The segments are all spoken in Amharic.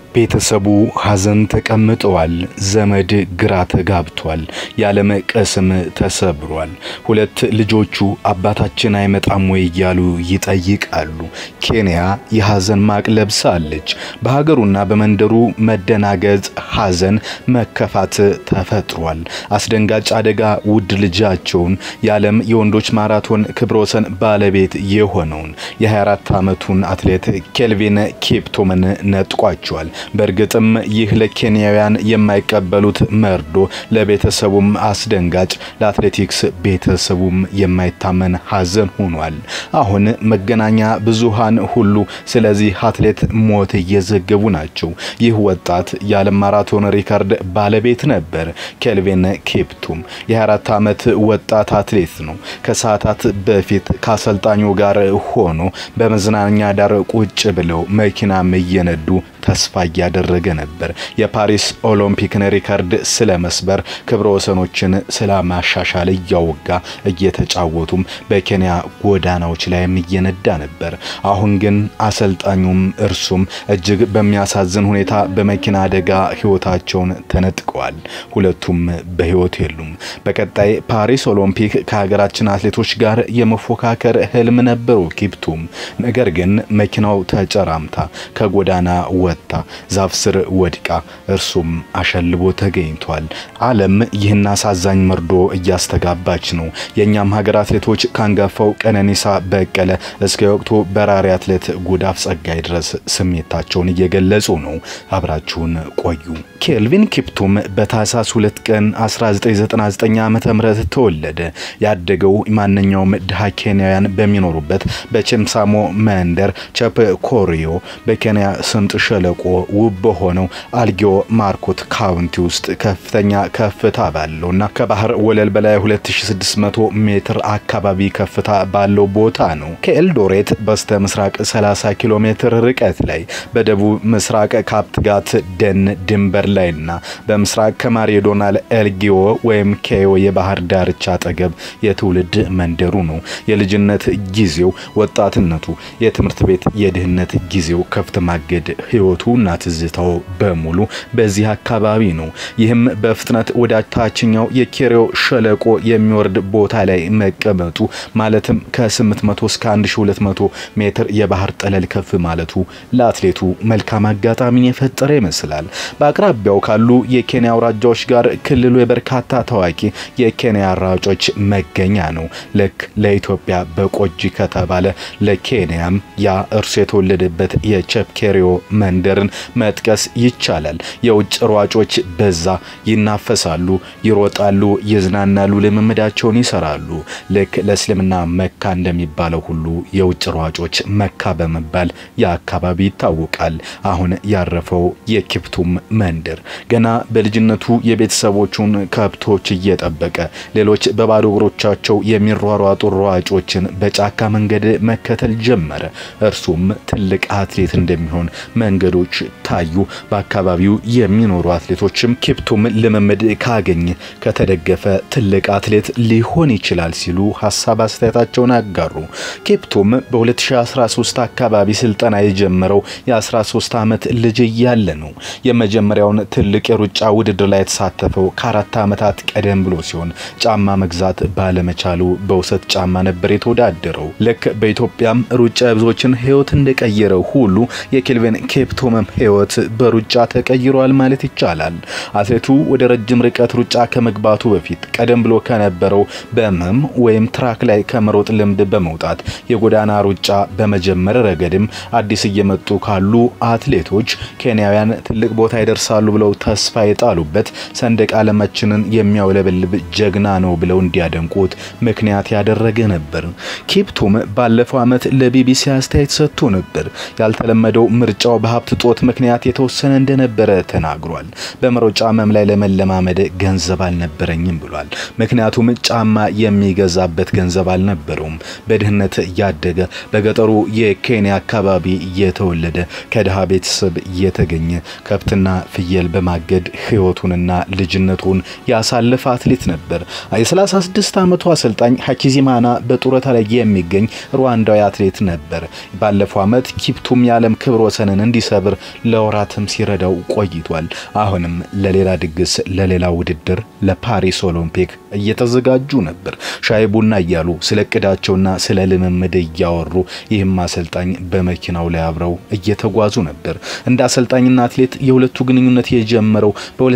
ቤተሰቡ ሐዘን ተቀምጠዋል። ዘመድ ግራ ተጋብቷል። የዓለም ቅስም ተሰብሯል። ሁለት ልጆቹ አባታችን አይመጣም ወይ እያሉ ይጠይቃሉ። ኬንያ የሐዘን ማቅ ለብሳለች። በሀገሩና በመንደሩ መደናገጥ፣ ሐዘን፣ መከፋት ተፈጥሯል። አስደንጋጭ አደጋ ውድ ልጃቸውን የዓለም የወንዶች ማራቶን ክብረ ወሰን ባለቤት የሆነውን የ24 ዓመቱን አትሌት ኬልቪን ኬፕቶምን ነጥቋቸዋል። በእርግጥም ይህ ለኬንያውያን የማይቀበሉት መርዶ፣ ለቤተሰቡም አስደንጋጭ፣ ለአትሌቲክስ ቤተሰቡም የማይታመን ሐዘን ሆኗል። አሁን መገናኛ ብዙሃን ሁሉ ስለዚህ አትሌት ሞት እየዘገቡ ናቸው። ይህ ወጣት የዓለም ማራቶን ሪካርድ ባለቤት ነበር። ኬልቪን ኬፕቱም የ24 ዓመት ወጣት አትሌት ነው። ከሰዓታት በፊት ከአሰልጣኙ ጋር ሆኖ በመዝናኛ ዳር ቁጭ ብለው መኪናም እየነዱ ተስፋ እያደረገ ነበር። የፓሪስ ኦሎምፒክን ሪካርድ ስለ መስበር ክብረ ወሰኖችን ስለ ማሻሻል እያወጋ እየተጫወቱም በኬንያ ጎዳናዎች ላይም እየነዳ ነበር። አሁን ግን አሰልጣኙም እርሱም እጅግ በሚያሳዝን ሁኔታ በመኪና አደጋ ሕይወታቸውን ተነጥቀዋል። ሁለቱም በሕይወት የሉም። በቀጣይ ፓሪስ ኦሎምፒክ ከሀገራችን አትሌቶች ጋር የመፎካከር ህልም ነበረው ኪፕቱም። ነገር ግን መኪናው ተጨራምታ ከጎዳና ወጥታ ዛፍ ስር ወድቃ እርሱም አሸልቦ ተገኝቷል። ዓለም ይህን አሳዛኝ መርዶ እያስተጋባች ነው። የእኛም ሀገር አትሌቶች ካንጋፋው ቀነኒሳ በቀለ እስከ ወቅቱ በራሪ አትሌት ጉዳፍ ጸጋይ ድረስ ስሜታቸውን እየገለጹ ነው። አብራችሁን ቆዩ። ኬልቪን ኪፕቱም በታህሳስ 2 ቀን 1999 ዓ.ም ተወለደ። ያደገው ማንኛውም ድሃ ኬንያውያን በሚኖሩበት በቼምሳሞ መንደር ቸፕ ኮሪዮ በኬንያ ስምጥ ሸለቆ ውብ በሆነው አልጊዮ ማርኮት ካውንቲ ውስጥ ከፍተኛ ከፍታ ባለውና ከባህር ወለል በላይ 2600 ሜትር አካባቢ ከፍታ ባለው ቦታ ነው። ከኤልዶሬት በስተ ምስራቅ 30 ኪሎ ሜትር ርቀት ላይ በደቡብ ምስራቅ ካፕትጋት ደን ድንበር ላይና በምስራቅ ከማሪዶናል ኤልጊዮ ወይም ኬዮ የባህር ዳርቻ አጠገብ የትውልድ መንደሩ ነው። የልጅነት ጊዜው፣ ወጣትነቱ፣ የትምህርት ቤት የድህነት ጊዜው ከፍት ማገድ ህይወቱ እና ትዝታው በሙሉ በዚህ አካባቢ ነው። ይህም በፍጥነት ወደ ታችኛው የኬሪዮ ሸለቆ የሚወርድ ቦታ ላይ መቀመጡ ማለትም ከ800 እስከ 1200 ሜትር የባህር ጠለል ከፍ ማለቱ ለአትሌቱ መልካም አጋጣሚን የፈጠረ ይመስላል። በአቅራቢያው ካሉ የኬንያ አውራጃዎች ጋር ክልሉ የበርካታ ታዋቂ የኬንያ ሯጮች መገኛ ነው። ልክ ለኢትዮጵያ በቆጂ ከተባለ ለኬንያም ያ እርሱ የተወለደበት የቸፕኬሪዮ መንደርን መጥቀስ ይቻላል። የውጭ ሯጮች በዛ ይናፈሳሉ፣ ይሮጣሉ፣ ይዝናናሉ፣ ልምምዳቸውን ይሰራሉ። ልክ ለእስልምና መካ እንደሚባለው ሁሉ የውጭ ሯጮች መካ በመባል የአካባቢ ይታወቃል። አሁን ያረፈው የኪፕቱም መንደር ገና በልጅነቱ የቤተሰቦቹን ከብቶች እየጠበቀ ሌሎች በባዶ እግሮቻቸው የሚሯሯጡ ሯጮችን በጫካ መንገድ መከተል ጀመረ። እርሱም ትልቅ አትሌት እንደሚሆን መንገዶች ታዩ። በአካባቢው የሚኖሩ አትሌቶችም ኪፕቱም ልምምድ ካገኘ ከተደገፈ ትልቅ አትሌት ሊሆን ይችላል ሲሉ ሀሳብ አስተያየታቸውን አጋሩ። ኪፕቱም በ2013 አካባቢ ስልጠና የጀመረው የ13 ዓመት ልጅ እያለ ነው። የመጀመሪያውን ትልቅ የሩጫ ውድድር ላይ የተሳተፈው ከአራት ዓመታት ቀደም ብሎ ሲሆን ጫማ መግዛት ባለመቻሉ በውሰት ጫማ ነበር የተወዳደረው። ልክ በኢትዮጵያም ሩጫ ብዙዎችን ሕይወት እንደቀየረው ሁሉ የኬልቪን ኬፕቱምም ሕይወት በሩጫ ተቀይሯል ማለት ይቻላል። አትሌቱ ወደ ረጅም ርቀት ሩጫ ከመግባቱ በፊት ቀደም ብሎ ከነበረው በመም ወይም ትራክ ላይ ከመሮጥ ልምድ በመውጣት የጎዳና ሩጫ በመጀመር ረገድም አዲስ እየመጡ ካሉ አትሌቶች ኬንያውያን ትልቅ ቦታ ይደርሳሉ ብለው ተስፋ የጣሉበት ሰንደቅ ዓለማችንን የሚያውለበልብ ጀግና ነው ብለው እንዲያደንቁት ምክንያት ያደረገ ነበር። ኪፕቱም ባለፈው ዓመት ለቢቢሲ አስተያየት ሰጥቶ ነበር። ያልተለመደው ምርጫው በሀብት ጦት ምክንያት የተወሰነ እንደነበረ ተናግሯል። በመሮጫ መም ላይ ለመለማመድ ገንዘብ አልነበረኝም ብሏል። ምክንያቱም ጫማ የሚገዛበት ገንዘብ አልነበረውም። በድህነት ያደገ በገጠሩ የኬንያ አካባቢ የተወለደ ከድሃ ቤተሰብ የተገኘ ከብትና ፍየል በማገድ ሕይወቱንና ልጅነቱን ያሳለፈ አትሌት ነበር። የ36 ዓመቱ አሰልጣኝ ሀኪዚማና በጡረታ ላይ የሚገኝ ሩዋንዳዊ አትሌት ነበር። ባለፈው ዓመት ኪፕቱም የዓለም ክብረ ወሰንን እንዲሰብር እንዲሰብር ለወራትም ሲረዳው ቆይቷል። አሁንም ለሌላ ድግስ፣ ለሌላ ውድድር፣ ለፓሪስ ኦሎምፒክ እየተዘጋጁ ነበር። ሻይ ቡና እያሉ ስለ እቅዳቸውና ስለ ልምምድ እያወሩ ይህም አሰልጣኝ በመኪናው ላይ አብረው እየተጓዙ ነበር። እንደ አሰልጣኝና አትሌት የሁለቱ ግንኙነት የጀመረው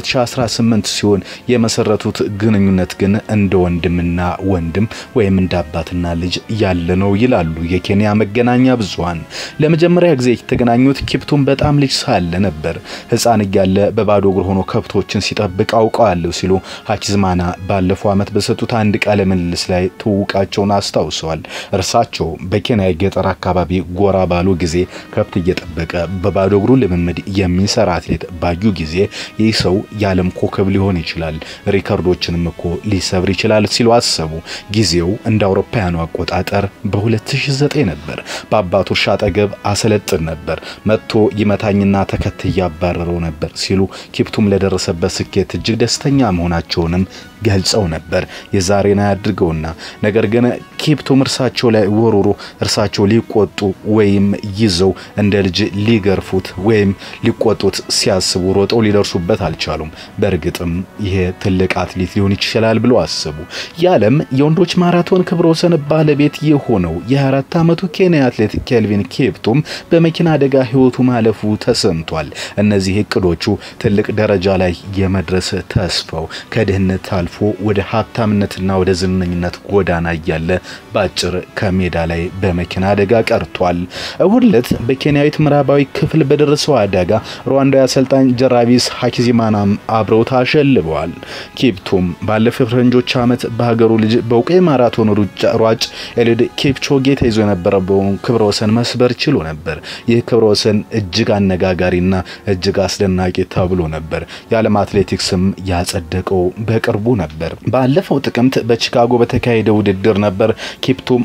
በ2018 ሲሆን የመሰረቱት ግንኙነት ግን እንደ ወንድምና ወንድም ወይም እንደ አባትና ልጅ ያለ ነው ይላሉ የኬንያ መገናኛ ብዙሃን። ለመጀመሪያ ጊዜ የተገናኙት ኪፕቱም በጣም ልጅ ሳለ ነበር። ሕፃን እያለ በባዶ እግር ሆኖ ከብቶችን ሲጠብቅ አውቀዋለሁ ሲሉ ሀኪዝማና ባለፈው ዓመት በሰጡት አንድ ቃለ ምልልስ ላይ ትውውቃቸውን አስታውሰዋል። እርሳቸው በኬንያ የገጠር አካባቢ ጎራ ባሉ ጊዜ ከብት እየጠበቀ በባዶ እግሩ ልምምድ የሚሰራ አትሌት ባዩ ጊዜ ይህ ሰው የዓለም ኮከብ ሊሆን ይችላል፣ ሪከርዶችንም እኮ ሊሰብር ይችላል ሲሉ አሰቡ። ጊዜው እንደ አውሮፓውያኑ አቆጣጠር በ2009 ነበር። በአባቱ እርሻ አጠገብ አሰለጥን ነበር። መጥቶ ይመታኝና ተከትዬ ያባረረው ነበር ሲሉ ኪፕቱም ለደረሰበት ስኬት እጅግ ደስተኛ መሆናቸውንም ገልጸው ነበር። የዛሬን አያድርገውና ነገር ግን ኪፕቱም እርሳቸው ላይ ወሮሮ እርሳቸው ሊቆጡ ወይም ይዘው እንደ ልጅ ሊገርፉት ወይም ሊቆጡት ሲያስቡ ሮጠው ሊደርሱበት አልቻሉም። በእርግጥም ይሄ ትልቅ አትሌት ሊሆን ይችላል ብለው አሰቡ። የዓለም የወንዶች ማራቶን ክብረ ወሰን ባለቤት የሆነው የ24 ዓመቱ ኬንያ አትሌት ኬልቪን ኪፕቱም በመኪና አደጋ ሕይወቱ ማለፉ ተሰምቷል። እነዚህ እቅዶቹ ትልቅ ደረጃ ላይ የመድረስ ተስፋው ከድህነት አልፎ ወደ ሀብታምነትና ወደ ዝነኝነት ጎዳና እያለ በአጭር ከሜዳ ላይ በመኪና አደጋ ቀርቷል። እሁድ ዕለት በኬንያዊት ምዕራባዊ ክፍል በደረሰው አደጋ ሩዋንዳዊ አሰልጣኝ ጀራቪስ ሀኪዚማናም አብረው ታሸልበዋል። ኪፕቱም ባለፈው ፈረንጆች ዓመት በሀገሩ ልጅ በእውቁ የማራቶን ሯጭ ኤሊድ ኪፕቾጌ ተይዞ የነበረውን ክብረ ወሰን መስበር ችሎ ነበር። ይህ ክብረ ወሰን እጅግ አነጋጋሪና እጅግ አስደናቂ ተብሎ ነበር። የዓለም አትሌቲክስም ያጸደቀው በቅርቡ ነበር። ባለፈው ጥቅምት በቺካጎ በተካሄደ ውድድር ነበር ኪፕቱም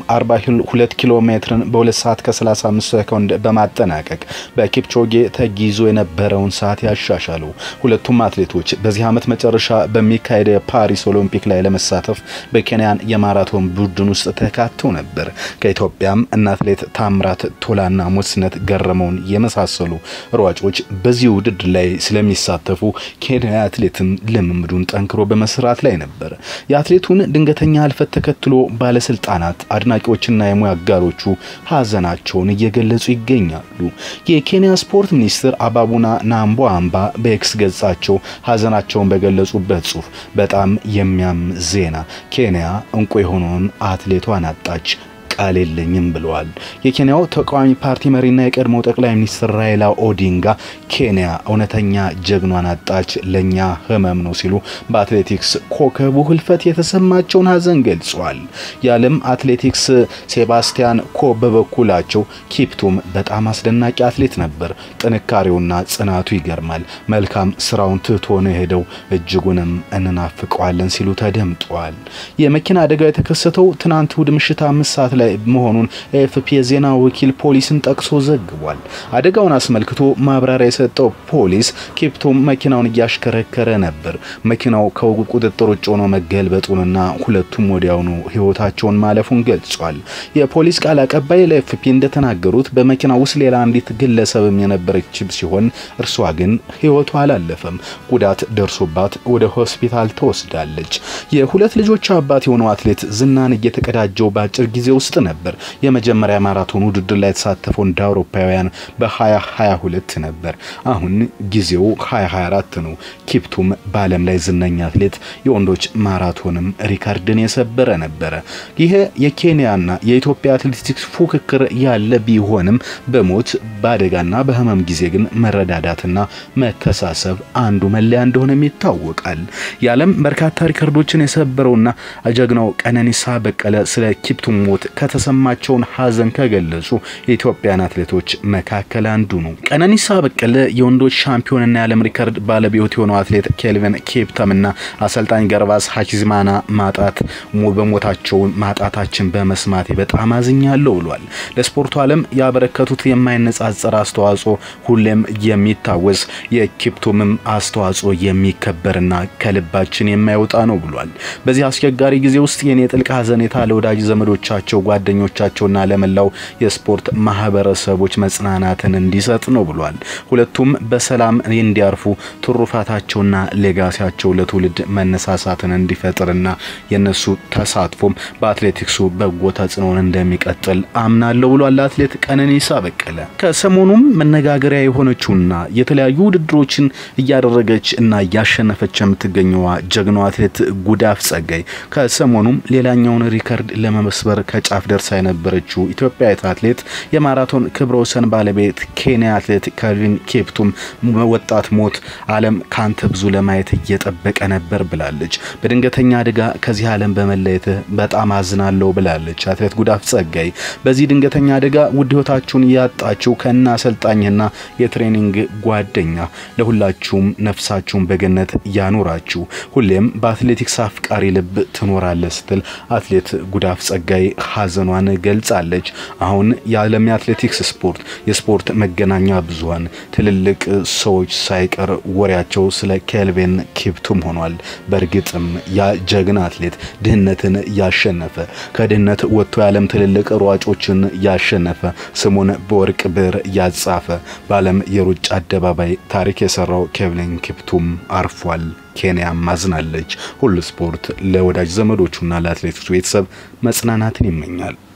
42 ኪሎ ሜትርን በ2 ሰዓት ከ35 ሰኮንድ በማጠናቀቅ በኪፕቾጌ ተጊዞ የነበረውን ሰዓት ያሻሻሉ። ሁለቱም አትሌቶች በዚህ ዓመት መጨረሻ በሚካሄደው የፓሪስ ኦሎምፒክ ላይ ለመሳተፍ በኬንያን የማራቶን ቡድን ውስጥ ተካተው ነበር። ከኢትዮጵያም እነ አትሌት ታምራት ቶላና ሞስነት ገረመውን የመሳሰሉ ሯጮች በዚህ ውድድር ላይ ስለሚሳተፉ ኬንያ አትሌትም ልምምዱን ጠንክሮ በመስራት ላይ ነበር። የአትሌቱን ድንገተኛ ህልፈት ተከትሎ ባለስልጣናት፣ አድናቂዎችና የሙያ አጋሮቹ ሀዘናቸውን እየገለጹ ይገኛሉ። የኬንያ ስፖርት ሚኒስትር አባቡና ናምቦ አምባ በኤክስ ገጻቸው ሀዘናቸውን በገለጹበት ጽሑፍ በጣም የሚያም ዜና፣ ኬንያ እንቁ የሆነውን አትሌቷን አጣች ቃል የለኝም ብለዋል። የኬንያው ተቃዋሚ ፓርቲ መሪና የቀድሞው ጠቅላይ ሚኒስትር ራይላ ኦዲንጋ ኬንያ እውነተኛ ጀግኗን አጣች፣ ለኛ ህመም ነው ሲሉ በአትሌቲክስ ኮከቡ ህልፈት የተሰማቸውን ሀዘን ገልጸዋል። የዓለም አትሌቲክስ ሴባስቲያን ኮ በበኩላቸው ኪፕቱም በጣም አስደናቂ አትሌት ነበር፣ ጥንካሬውና ጽናቱ ይገርማል፣ መልካም ስራውን ትቶ ነው የሄደው፣ እጅጉንም እንናፍቀዋለን ሲሉ ተደምጠዋል። የመኪና አደጋው የተከሰተው ትናንት እሁድ ምሽት አምስት ሰዓት ላይ መሆኑን ኤኤፍፒ የዜና ወኪል ፖሊስን ጠቅሶ ዘግቧል። አደጋውን አስመልክቶ ማብራሪያ የሰጠው ፖሊስ ኪፕቱም መኪናውን እያሽከረከረ ነበር። መኪናው ከቁጥጥር ውጭ ሆኖ መገልበጡንና ሁለቱም ወዲያውኑ ህይወታቸውን ማለፉን ገልጿል። የፖሊስ ቃል አቀባይ ለኤፍፒ እንደተናገሩት በመኪና ውስጥ ሌላ አንዲት ግለሰብም የነበረች ሲሆን እርሷ ግን ህይወቷ አላለፈም። ጉዳት ደርሶባት ወደ ሆስፒታል ተወስዳለች። የሁለት ልጆች አባት የሆነው አትሌት ዝናን እየተቀዳጀው በአጭር ጊዜ ውስጥ ነበር። የመጀመሪያ ማራቶን ውድድር ላይ የተሳተፈው እንደ አውሮፓውያን በ2022 ነበር። አሁን ጊዜው 2024 ነው። ኪፕቱም በዓለም ላይ ዝነኛ አትሌት፣ የወንዶች ማራቶንም ሪካርድን የሰበረ ነበረ። ይሄ የኬንያና የኢትዮጵያ አትሌቲክስ ፉክክር ያለ ቢሆንም በሞት በአደጋና በህመም ጊዜ ግን መረዳዳትና መተሳሰብ አንዱ መለያ እንደሆነም ይታወቃል። የዓለም በርካታ ሪከርዶችን የሰበረውና ጀግናው ቀነኒሳ በቀለ ስለ ኪፕቱም ሞት ከተሰማቸውን ሀዘን ከገለጹ የኢትዮጵያን አትሌቶች መካከል አንዱ ነው። ቀነኒሳ በቀለ የወንዶች ሻምፒዮንና የዓለም ሪከርድ ባለቤት የሆነው አትሌት ኬልቪን ኪፕተምና አሰልጣኝ ገርባስ ሀኪዝማና ማጣት በሞታቸው ማጣታችን በመስማቴ በጣም አዝኛለሁ ብሏል። ለስፖርቱ ዓለም ያበረከቱት የማይነጻጸር አስተዋጽኦ ሁሌም የሚታወስ የኪፕቱምም አስተዋጽኦ የሚከበርና ከልባችን የማይወጣ ነው ብሏል። በዚህ አስቸጋሪ ጊዜ ውስጥ የኔ ጥልቅ ሀዘኔታ ለወዳጅ ዘመዶቻቸው ለጓደኞቻቸውና ለመላው የስፖርት ማህበረሰቦች መጽናናትን እንዲሰጥ ነው ብሏል። ሁለቱም በሰላም እንዲያርፉ ትሩፋታቸውና ሌጋሲያቸው ለትውልድ መነሳሳትን እንዲፈጥርና የነሱ ተሳትፎም በአትሌቲክሱ በጎ ተጽዕኖን እንደሚቀጥል አምናለሁ ብሏል። አትሌት ቀነኒሳ በቀለ ከሰሞኑም መነጋገሪያ የሆነችውና የተለያዩ ውድድሮችን እያደረገች እና እያሸነፈች የምትገኘዋ ጀግናዋ አትሌት ጉዳፍ ጸጋይ ከሰሞኑም ሌላኛውን ሪከርድ ለመመስበር ከጫፍ ደርሳ የነበረችው ኢትዮጵያዊት አትሌት የማራቶን ክብረ ወሰን ባለቤት ኬንያ አትሌት ከልቪን ኬፕቱም ወጣት ሞት ዓለም ካንተ ብዙ ለማየት እየጠበቀ ነበር ብላለች። በድንገተኛ አደጋ ከዚህ ዓለም በመለየትህ በጣም አዝናለሁ ብላለች አትሌት ጉዳፍ ጸጋይ። በዚህ ድንገተኛ አደጋ ውድ ሕይወታችሁን ያጣችሁ ከና አሰልጣኝና የትሬኒንግ ጓደኛ ለሁላችሁም ነፍሳችሁን በገነት ያኖራችሁ ሁሌም በአትሌቲክስ አፍቃሪ ልብ ትኖራለህ ስትል አትሌት ጉዳፍ ጸጋይ ሀዘኗን ገልጻለች። አሁን የዓለም የአትሌቲክስ ስፖርት የስፖርት መገናኛ ብዙኃን ትልልቅ ሰዎች ሳይቀር ወሬያቸው ስለ ኬልቪን ኬፕቱም ሆኗል። በእርግጥም ያ ጀግና አትሌት ድህነትን ያሸነፈ ከድህነት ወጥቶ የዓለም ትልልቅ ሯጮችን ያሸነፈ ስሙን በወርቅ ብዕር ያጻፈ በዓለም የሩጫ አደባባይ ታሪክ የሰራው ኬልቪን ኬፕቱም አርፏል። ኬንያም ማዝናለች። ሁሉ ስፖርት ለወዳጅ ዘመዶቹና ለአትሌቲክሱ ቤተሰብ መጽናናትን ይመኛል።